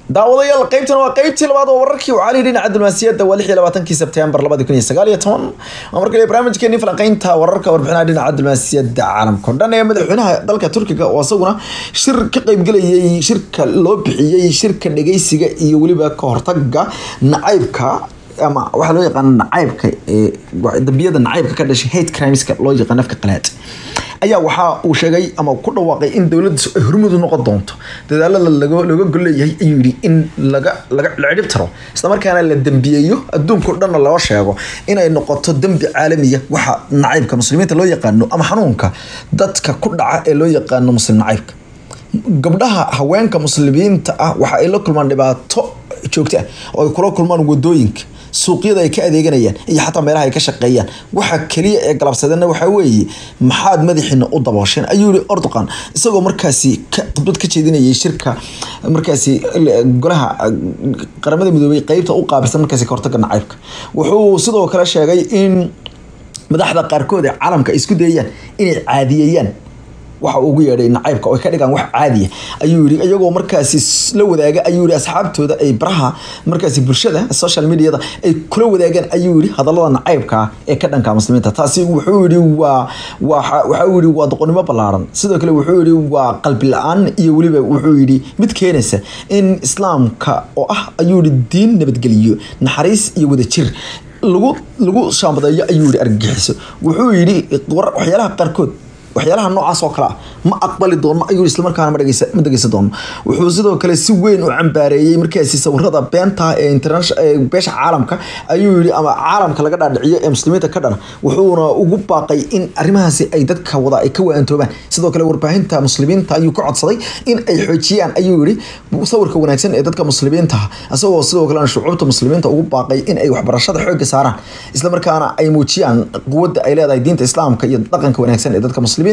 daawadayaal qaybtan waa qaybtii labaad oo wararkii u cali dhinaca diblomaasiyadda waa lix iyo labaatankii sebtembar labadi kun iyo sagaal iyo toban waa markale barnaamijkeeni falanqeynta wararka warbixinaha dhinaca diblomaasiyadda caalamka o dhan ee madaxweynaha dalka turkiga oo isaguna shir ka qaybgelayay shirka loo bixiyey shirka dhegeysiga iyo weliba ka hortaga nacaybka ama waxaa loo yaqaana nacaybka dambiyada nacaybka ka dhashay hate crimeska loo yaqaan afka qalaad ayaa waxa uu sheegay ama ku dhawaaqay in dowladdiisu ay hormud u noqon doonto dadaalada looga golleeyahay ayuu yidhi in laga laga la cidhib taro islamarkaana la dembiyeeyo adduunka o dhanna loo sheego inay noqoto dembi caalamiya waxa nacaybka muslimiinta loo yaqaano ama xanuunka dadka ku dhaca ee loo yaqaano muslim nacaybka gabdhaha haweenka muslimiinta ah waxa ay la kulmaan dhibaato joogto ah oo ay kula kulmaan wadooyinka suuqyada ay ka adeeganayaan iyo xataa meelaha ay ka shaqeeyaan waxa kaliya ee galabsadeenna waxaa weeye maxaad madaxiina u daboosheen ayuu yihi ordoqan isagoo markaasi khudbad ka jeedinayay shirka markaasi golaha qaramada midoobay qeybta u qaabilsan markaasi ka hortaga nacaybka wuxuu sidoo kale sheegay in madaxda qaarkood ee caalamka ay isku dayayaan inay caadiyeeyaan waxa ugu yeedhay nacaybka oo ka dhigaan wax caadiya ayuu yidhi iyagoo markaasi la wadaaga ayuu yidhi asxaabtooda ay baraha markaasi bulshada social mediada ay kula wadaagaan ayuu yidhi hadallada nacaybka ee ka dhanka muslimiinta taasi wuxuu yidhi waa waxa uu yidhi waa doqonnimo ballaaran sidoo kale wuxuu yidhi waa qalbi la-aan iyo weliba wuxuu yidhi mid keenaysa in islaamka oo ah ayuu yidhi diin nabadgeliyo naxariis iyo wadajir lagu lagu shaambadeeyo ayuu yidhi argagixiso wuxuu yidhi waxyaalaha qaarkood waxyaalaha noocaas oo kale ah ma aqbali doono ayuu islamarkaana ma dhegeysa ma dhegeysan doono wuxuu sidoo kale si weyn u cambaareeyey markaasi sawirada beenta ee international beesha caalamka ayuu yidhi ama caalamka laga dhaadhiciyo ee muslimiinta ka dhana wuxuuna ugu baaqay in arrimahaasi ay dadka wada ay ka waantoobaan sidoo kale warbaahinta muslimiinta ayuu ka codsaday in ay xoojiyaan ayuu yidhi sawirka wanaagsan ee dadka muslimiinta isagoo sidoo kalena shucuubta muslimiinta ugu baaqay in ay waxbarashada xoogga saaraan islamarkaana ay muujiyaan quwadda ay leedahay diinta islaamka iyo dhaqanka wanaagsan ee dadka muslimiinta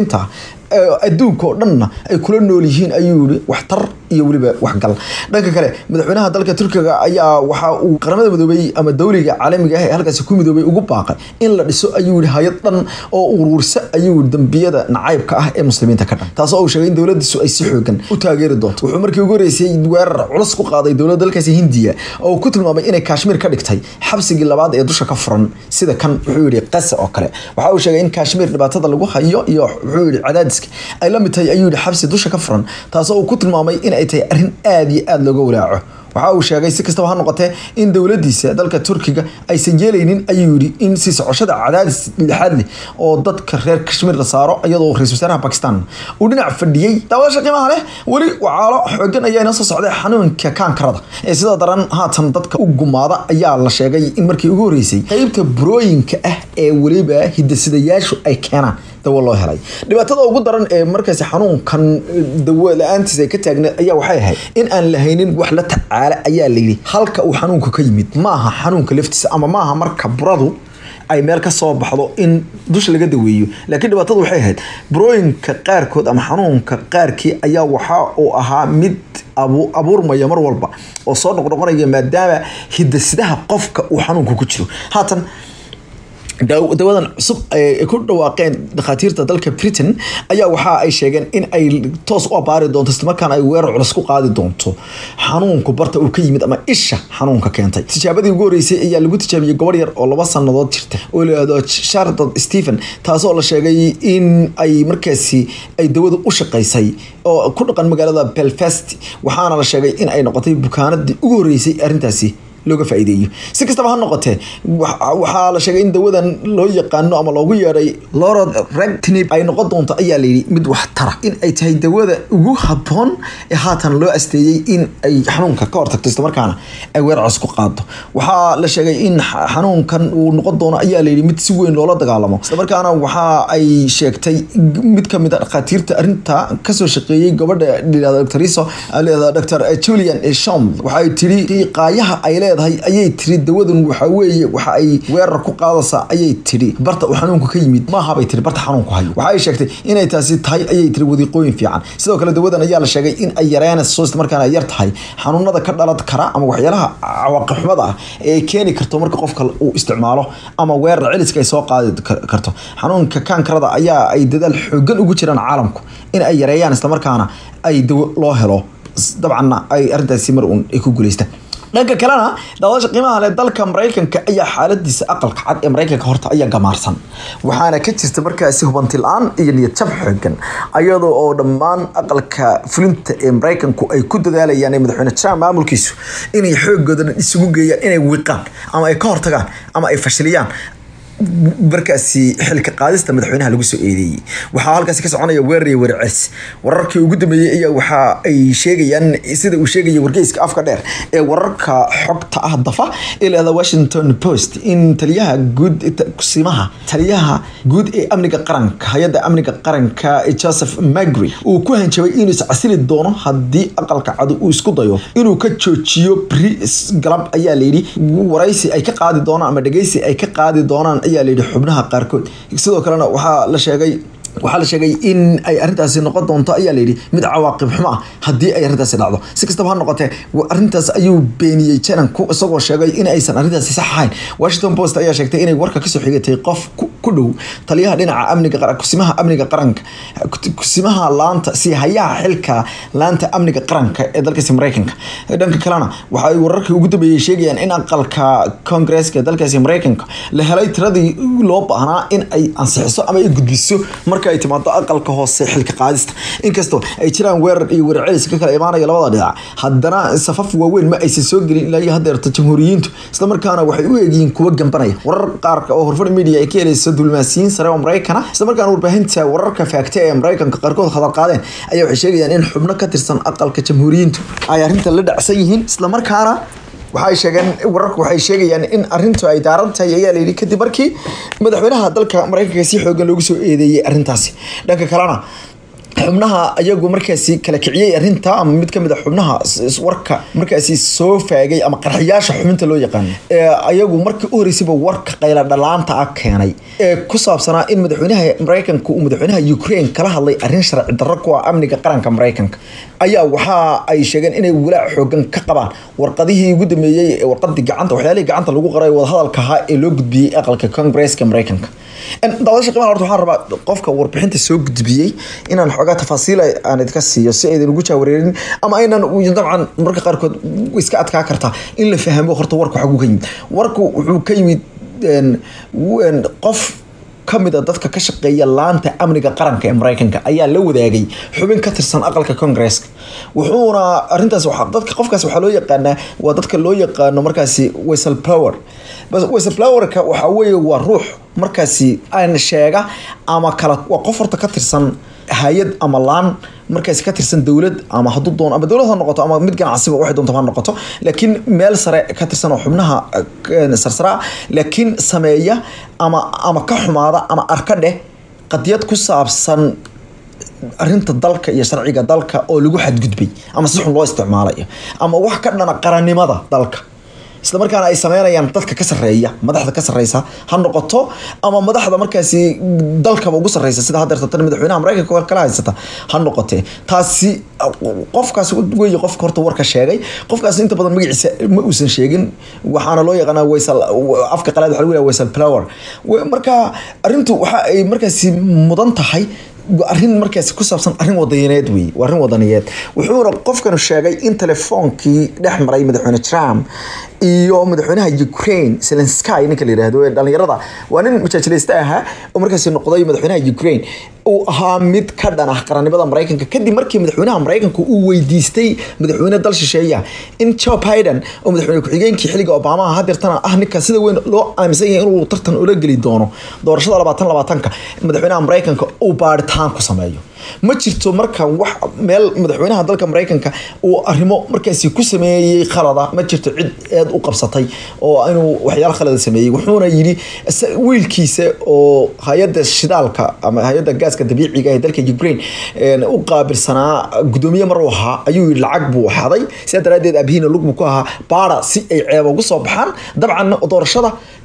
adduunka oo dhanna ay kula nool yihiin ayuu yihi waxtar iyo weliba waxgal dhanka kale madaxweynaha dalka turkiga ayaa waxa uu qaramada midoobay ama dowliga caalamiga ah ee halkaasi ku midoobay ugu baaqay in la dhiso ayuu yihi hay-ad dhan oo uruursa ayuu yihi dambiyada nacaybka ah ee muslimiinta ka dhan taasoo uu sheegay in dowladiisu ay si xoogan u taageeri doonto wuxuu markii ugu horeysay weerar culus ku qaaday dowladda dalkaasi hindiya oo ku tilmaamay inay kashmiir ka dhigtay xabsigii labaad ee dusha ka furan sida kan wuxuu yihi qasa oo kale waxa uu sheegay in kashmiir dhibaatada lagu hayo iyo wuxuu yihi cadaadiska ay la mid tahay ayuu yihi xabsi dusha ka furan taasoo uu ku tilmaamay in ay tahay arrin aada iyo aada looga walaaco waxa uu sheegay si kastaba ha noqotee in dowladiisa dalka turkiga aysan yeelaynin ayuu yidhi in si socoshada cadaadis lixaad leh oo dadka reer kashmiir la saaro iyadoo ra-isul wasaaraha bakistan uu dhinac fadhiyey daawasha qiimaha leh weli wacaalo xoogan ayaa inoo soo socday xanuunka kaankarada ee sida daran haatan dadka u gumaada ayaa la sheegay in markii ugu horeysay qeybta burooyinka ah ee weliba hidasidayaashu ay keenaan dawo loo helay dhibaatada ugu daran ee markaasi xanuunkan dawo la-aantiis ay ka taagneed ayaa waxay ahayd in aan lahaynin wax la tacaala ayaa layidhi halka uu xanuunka ka yimid maaha xanuunka laftiisa ama maaha marka buradu ay meel ka soo baxdo in dusha laga daweeyo laakiin dhibaatada waxay ahayd burooyinka qaarkood ama xanuunka qaarkii ayaa waxa uu ahaa mid abuurmaya mar walba oo soo noqnoqonaya maadaama hidasidaha qofka uu xanuunka ku jiro haatan dawadan cusub ay ku dhawaaqeen dhakhaatiirta dalka britain ayaa waxa ay sheegeen in ay toos u abaari doonto islamarkaana ay weerar culus ku qaadi doonto xanuunku barta uu ka yimid ama isha xanuunka keentay tijaabadii ugu horeysay ayaa lagu tijaabiyey gobor yar oo laba sanadood jirta oo layihahdo shardon stephen taasoo la sheegay in ay markaasi ay dawadu u shaqaysay oo ku dhaqan magaalada belfast waxaana la sheegay in ay noqotay bukaanadii ugu horeysay arrintaasi looga faa'iideeyo si kastaba ha noqotee waxaa la sheegay in dawadan loo yaqaano ama loogu yeedhay lorod rectinib ay noqon doonto ayaa layidhi mid wax tara in ay tahay dawada ugu habboon ee haatan loo asteeyey in ay xanuunka ka hortagto islamarkaana ay weerar cos ku qaado waxaa la sheegay in xanuunkan uu noqon doono ayaa layidhi mid si weyn loola dagaalamo islamarkaana waxa ay sheegtay mid kamid a dhakhaatiirta arrinta kasoo shaqeeyey gabadha layihahdo doctoriso layihahdo dr julian shom waxay tiri qaayaha ay leedahay ayay tiri dawadan waxa weeye waxa ay weerar ku qaadaysaa ayay tiri barta uu xanuunku ka yimid maaha bay tiri barta xanuunku hayo waxa ay sheegtay inay taasi tahay ayay tiri wadiiqooyin fiican sidoo kale dawadan ayaa la sheegay in ay yareynayso isla markaana ay yar tahay xanuunada ka dhalan kara ama waxyaalaha cawaaqib xumada ah ee ay keeni karto marka qofka uu isticmaalo ama weerar celiska ay soo qaadi karto xanuunka kaankarada ayaa ay dadaal xoogan ugu jiraan caalamku in ay yareeyaan islamarkaana ay dawo loo helo dabcanna ay arrintaasi mar uun ay ku guuleystaan dhanka kalena daawadaasha qiimaha leh dalka maraykanka ayaa xaaladiisa aqalka cad ee maraykanka horta ayaa gamaarsan waxaana ka jirta markaasi hubanti la-aan iyo niyad jab xoogan ayadoo oo dhammaan aqalka fulinta ee maraykanku ay ku dadaalayaan ee madaxweyne trump maamulkiisu inay xoogooda isugu geeyaan inay wiiqaan ama ay ka hortagaan ama ay fashiliyaan markaasi xilka qaadista madaxweynaha lagu soo eedeeyey waxaa halkaasi ka soconaya weerar iyo weerar celis wararkii ugu dambeeyey ayaa waxa ay sheegayaan sida uu sheegaya wargeyska afka dheer ee wararka xogta ah dafa ee leeda washington post in taliyaha guud kusimaha taliyaha guud ee amniga qaranka hay-adda amniga qaranka joseph magri uu ku hanjabay inuu iscasili doono haddii aqalka cadu uu isku dayo inuu ka joojiyo bri galab ayaa layidhi waraysi ay ka qaadi doonaan ama dhegeysi ay ka qaadi doonaan ayaa layidhi xubnaha qaarkood sidoo kalena waxaa la sheegay waxaa la sheegay in ay arrintaasi noqon doonto ayaa layidhi mid cawaaqib xumo ah haddii ay arrintaasi dhacdo si kastaba ha noqotee arrintaas ayuu beeniyey jananku isagoo sheegay in aysan arrintaasi sax ahayn washington post ayaa sheegtay inay warka kasoo xigatay qof ku dhow taliyaha dhinaca amniga kusimaha amniga qaranka kusimaha laanta si hayaha xilka laanta amniga qaranka ee dalkaasi maraykanka dhanka kalena waxa ay wararkii ugu dambeeyey sheegayaan in aqalka koongreeska ee dalkaasi maraykanka la helay tiradii loo baahnaa in ay ansixiso ama ay gudbiso marka ay timaado aqalka hoose xilka qaadista inkastoo ay jiraan weerar iyo weerar celis ka kala imaanaya labada dhinac haddana safaf waaweyn ma aysan soo gelin ilaa iyo hadeerta jamhuuriyiintu islamarkaana waxay u eegyihiin kuwa gambanaya warar qaarka oo horfar media ay ka helayso diblomaasiyiin sare oo maraykana islamarkaana warbaahinta wararka faagta ee maraykanka qaarkood hadal qaadeen ayaa waxay sheegayaan in xubno ka tirsan aqalka jamhuuriyiintu ay arrinta la dhacsan yihiin islamarkaana waxay sheegeen wararku waxay sheegayaan in arrintu ay daaran tahay ayaa layidhi kadib markii madaxweynaha dalka maraykanka si xoogan loogu soo eedeeyey arrintaasi dhanka kalena xubnaha ayagu markaasi kala kiciyey arrinta ama mid kamid a xubnaha warka markaasi soo faagay ama qarxiyaasha xubinta loo yaqaano ee ayagu markii u horeysayba warka qayla dhalaanta ah keenay ee ku saabsanaa in madaxweynaha maraykanka uu madaxweynaha ukraine kala hadlay arrin sharci darro ku ah amniga qaranka maraykanka ayaa waxa ay sheegeen inay walaac xoogan ka qabaan warqadihii ugu dambeeyey ee warqadii gacanta waxyaalihii gacanta lagu qoray wadahadalka ahaa ee loo gudbiyey aqalka congresska maraykanka daawasha qiimaha horta waxaan rabaa qofka warbixinta soo gudbiyey inaan xoogaa tafaasiil aan idinka siiyo si aydan ugu jaawareerin ama aynan dabcan marka qaarkood iska adkaa kartaa in la fahmo horta warka xaguu ka yimid warku wuxuu ka yimid qof kamid a dadka ka shaqeeya laanta amniga qaranka ee maraykanka ayaa la wadaagay xubin ka tirsan aqalka congresska wuxuuna arintaas dadka qofkaas waxaa loo yaqaanaa waa dadka loo yaqaano markaasi wesel power wesel powerka waxaa weeye waa ruux markaasi aan sheega ama kala waa qof horta ka tirsan hay-ad ama laan markaasi ka tirsan dowlad ama hadduu doono ama dowlad ha noqoto ama mid ganacsiba waxay doonto ha noqoto laakiin meel sare ka tirsan oo xubnaha sarsaraa laakiin sameeya ama ama ka xumaada ama arka dheh qadiyad ku saabsan arinta dalka iyo sharciga dalka oo lagu xadgudbay ama si xun loo isticmaalayo ama wax ka dhana qarannimada dalka isla markaana ay sameynayaan dadka ka sareeya madaxda ka sareysa ha noqoto ama madaxda markaasi dalkaba ugu sareysa sida hadeerta tan madaxweynaha maraykanka kala haysata ha noqotee taasi qofkaas wey qofka horta warka sheegay qofkaas inta badan magaciisa ma uusan sheegin waxaana loo yaqaanaa waysal afka qalaad waxa lagu yaha waysal flower marka arrintu waxa ay markaasi mudan tahay arrin markaasi ku saabsan arrin wadaniyadeed wey waa arrin wadaniyeed wuxuuna qofkanu sheegay in telefoonkii dhex maray madaxweyne trump iyo madaxweynaha ukraine zelensky ninka la yidhaahdo ee dhalinyarada waa nin majaajilaysta ahaa oo markaasi noqday madaxweynaha ukraine uu ahaa mid ka dhan ah qarannimada maraykanka kadib markii madaxweynaha maraykanka uu weydiistay madaxweyne dal shisheeya in joe biden oo madaxweyne ku-xigeenkii xilliga obama hadeertana ah ninka sida weyn loo aaminsan yahay inuu tartan ula geli doono doorashada labaatan labaatanka madaxweynaha maraykanka uu baaritaan ku sameeyo ma jirto marka wax meel madaxweynaha dalka maraykanka uu arrimo markaasi ku sameeyey khalada ma jirto cid eed u qabsatay oo inuu waxyaalo khalada sameeyey wuxuuna yidhi wiilkiisa oo hay-adda shidaalka ama hay-adda gaaska dabiiciga ee dalka ukraine u qaabilsanaa gudoomiye mar uu ahaa ayuu yidhi lacag buu xaday sidaa daraadeed abhiina lug buu ku ahaa baara si ay ceeba ugu soo baxaan dabcan doorashada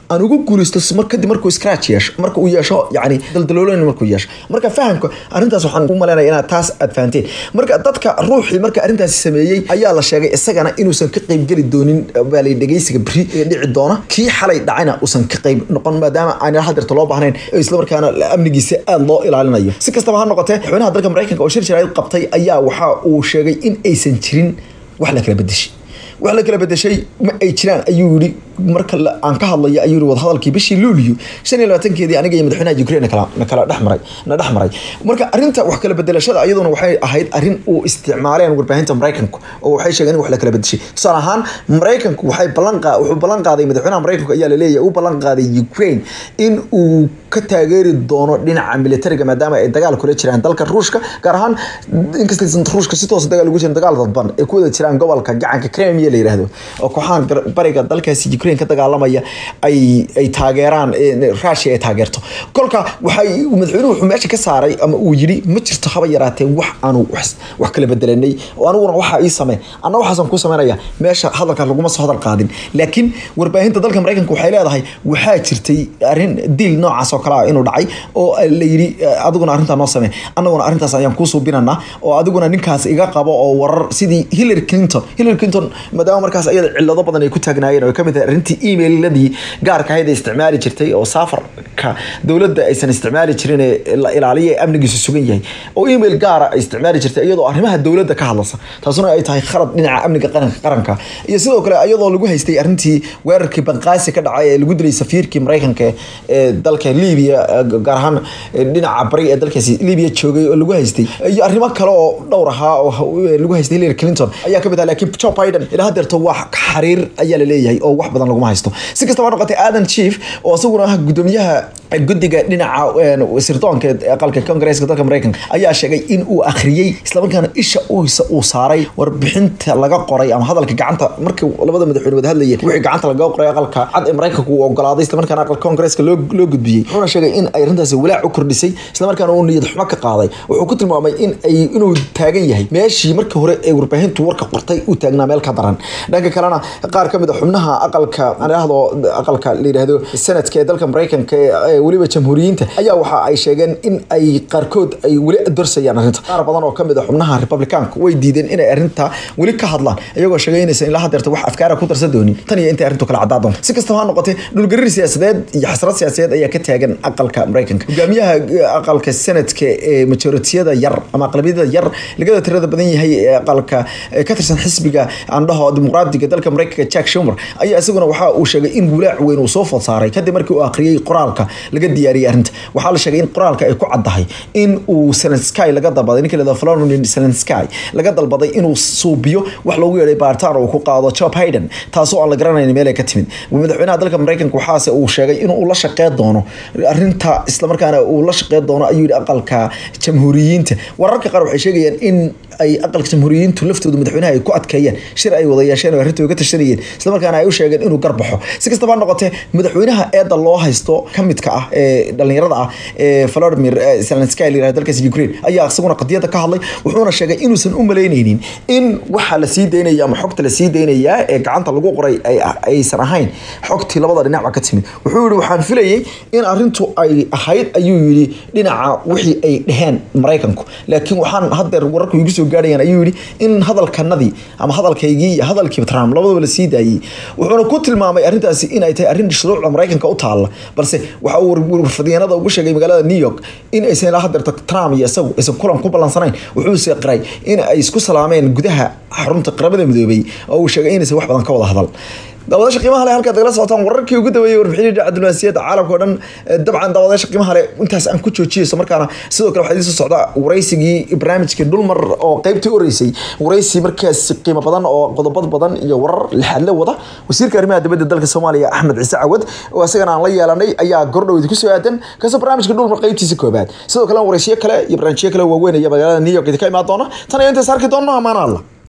aan ugu guulaysto mar kadib markuu scratch yeesho marka uu yeesho yani daldaloolin markuu yeesho marka fahamka arrintaas waxaan u malaynaya inaad taas aad fahanteen marka dadka ruuxii marka arrintaasi sameeyey ayaa la sheegay isagana inuusan ka qeybgeli doonin baalay dhegeysiga beri ee dhici doona kii xalay dhacayna uusan ka qeyb noqon maadaama aan hadeerta loo baahnayn islamarkaana amnigiisa aada loo ilaalinayo si kastaba ha noqotee madaxweynaha dalka maraykanka oo shir jaraa'id qabtay ayaa waxa uu sheegay in aysan jirin wax la kala bedeshay wax la kala bedeshay ma ay jiraan ayuu yidhi marka aan ka hadlaya ayuu yidhi wadahadalkii bishii luulyo shan iyo labaatankeedii aniga iyo madaxweynaha ukraine nakala nakala dhex maray na dhex maray marka arrinta wax kala bedelashada iyaduna waxay ahayd arrin uu isticmaaleen warbaahinta maraykanku oo waxay sheegeen in wax la kala bedeshay tusaale ahaan maraykanku waxay ballan qaa wuxuu ballan qaaday madaxweynaha maraykanku ayaa laleeyahay uu ballan qaaday ukraine in uu ka taageeri doono dhinaca militariga maadaama ay dagaal kula jiraan dalka ruushka gaar ahaan inkastaysan ruushka si toosa dagaal ugu jirin dagaal dadban ay ku wada jiraan gobolka gacanka crimea la yiraahdo oo kooxahan bariga dalkaasi ukraine ka dagaalamaya ay ay taageeraan russia ay taageerto kolka waxay madaxweynuhu wuxuu meesha ka saaray ama uu yidhi ma jirto haba yaraatee wax aanu wax kala bedelanay oo aniguna waxaa ii samey anna waxaasan ku sameynaya meesha hadalka laguma soo hadal qaadin laakiin warbaahinta dalka maraykanka waxay leedahay waxaa jirtay arrin diil noocaas oo kale ah inuu dhacay oo la yidhi adiguna arrintaa noo samee annaguna arrintaas ayaan kuu suubinanaa oo adiguna ninkaas iga qabo oo warar sidii hillary clinton hillary clinton maadaama markaas ayada cillado badan ay ku taagnaayeen oo ka mid tahay arrintii emailadii gaarka ahayd ay isticmaali jirtay oo saafarka dowladda aysan isticmaali jirin ee la ilaaliya ee amnigiisu sugan yahay oo email gaara ay isticmaali jirtay iyadoo arrimaha dowladda ka hadlasa taasuna ay tahay khalad dhinaca amniga qaranka qaranka iyo sidoo kale iyadoo lagu haystay arrintii weerarkii banqaasi ka dhacay ee lagu dilay safiirkii maraykanka ee dalka libiya gaar ahaan dhinaca bari ee dalkaasi libiya joogay oo lagu haystay iyo arrimo kale oo dhowr ahaa oo lagu haystay hillary clinton ayaa kamid ah laakiin joe biden ilaa hadeerto wax xariir ayaa la leeyahay oo wax badan laguma haysto si kastaba noqotay aadan chief oo isaguna ah gudoomiyaha guddiga dhinaca sirdoonka aqalka kongresska dalka maraykanka ayaa sheegay in uu akhriyey islamarkaana isha uu saaray warbixinta laga qoray ama hadalka gacanta markii labada madaxweyne wada hadlayeen wixii gacanta laga qoray aqalka cad ee maraykanka uu ogolaaday islamarkaana aqalka kongresska loo loo gudbiyey wuxuuna sheegay in ay arrintaasi walaac u kordhisay islamarkaana uu niyad xumo ka qaaday wuxuu ku tilmaamay in ay inuu taagan yahay meeshii markii hore ee warbaahintu warka qortay uu taagnaa meel ka daran dhanka kalena qaar ka mid a xubnaha aqalka aan idhaahdo aqalka la yidhaahdo senadka ee dalka maraykanka ee weliba jamhuuriyiinta ayaa waxa ay sheegeen in ay qaarkood ay weli dorsayaan arrinta qaar badan oo kamid a xubnaha republicaanka way diideen inay arrinta weli ka hadlaan iyagoo sheegay inaysan ilaa hadeerta wax afkaara ku darsan doonin tan iyo intay arrintu kala caddaa doonto si kastaba ha noqotee dhulgariir siyaasadeed iyo xasrad siyaasadeed ayaa ka taagan aqalka maraykanka hogaamiyaha aqalka senadka ee majoritiyada yar ama aqlabiyada yar lagada tirada badan yahay ee aqalka ka tirsan xisbiga andhaho dimuqraadiga dalka maraykanka jack shumer ayaa isaguna waxa uu sheegay in walaac weyn uu soo food saaray kadib markii uu akhriyey qoraalka laga diyaariyey arrinta waxaa la sheegay in qoraalka ay ku caddahay in uu zelensky laga dalbaday ninka lahada florian zelensky laga dalbaday inuu suubiyo wax loogu yeedhay baaritaan oo ku qaado joe biden taasoo aan la garanayn meel ay ka timid madaxweynaha dalka maraykanka waxaase uu sheegay inuu la shaqeyn doono arrinta islamarkaana uu la shaqeyn doono ayuu yidhi aqalka jamhuuriyiinta wararka qaar waxay sheegayaan in ay aqalka jamhuuriyiintu laftooda madaxweynaha ay ku adkeeyeen shir ay wada yeesheen oo arrinta uga tashanayeen islamarkaana ay u sheegeen inuu garbaxo si kastaba noqotee madaxweynaha eedda loo haysto ka midka ah ee dhalinyarada ah ee Volodymyr Zelensky la yiraahdo dalkaas Ukraine ayaa isaguna qadiyada ka hadlay wuxuuna sheegay inuusan u maleyneynin in waxa la sii deynaya ama xogta la sii deynaya ee gacanta lagu qoray ay aysan ahayn xogtii labada dhinac ka timid wuxuu yiri waxaan filayay in arrintu ay ahayd ayuu yiri dhinaca wixii ay dhaheen Mareykanku laakiin waxaan hadda wararku igu soo gaarayaan ayuu yiri in hadalkanadii ama hadalkaygii iyo hadalkii Trump labadaba la sii daayay wuxuuna ku tilmaamay arrintaasi in ay tahay arrin shuruucda Mareykanka u taala balse waxa uu warfadiyeenada ugu sheegay magaalada New York in aysan ilaa hadeerta Trump iyo isagu aysan kulan ku balansanayn wuxuu se qiray in ay isku salaameen gudaha xarunta qaramada midoobay oo uu sheegay inaysan wax badan ka wada hadal daawadayaasha qiimaha leh halkaad nagala socotaan wararkii ugu dambeeyey warbixinii dhinaca diblomaasiyadda caalamka oo dhan dabcan daawadayaasha qiimaha leh intaas aan ku joojiyeyso markaana sidoo kale waxaa idiin soo socda waraysigii barnaamijkii dhulmar oo qaybtii horeysay waraysi markaas qiimo badan oo qodobad badan iyo warar lixaadle wada wasiirka arrimaha dibadda dalka soomaaliya axmed ciise cawad oo isagana aan la yeelanay ayaa gordhow idinku soo aadan kaasoo barnaamijka dhulmar qaybtiisa koobaad sidoo kale waraysiyo kale iyo barnaamijyo kale waaweyn iyo magaalada new york idinka imaan doona tan iyo intaas arki doonno amaana allah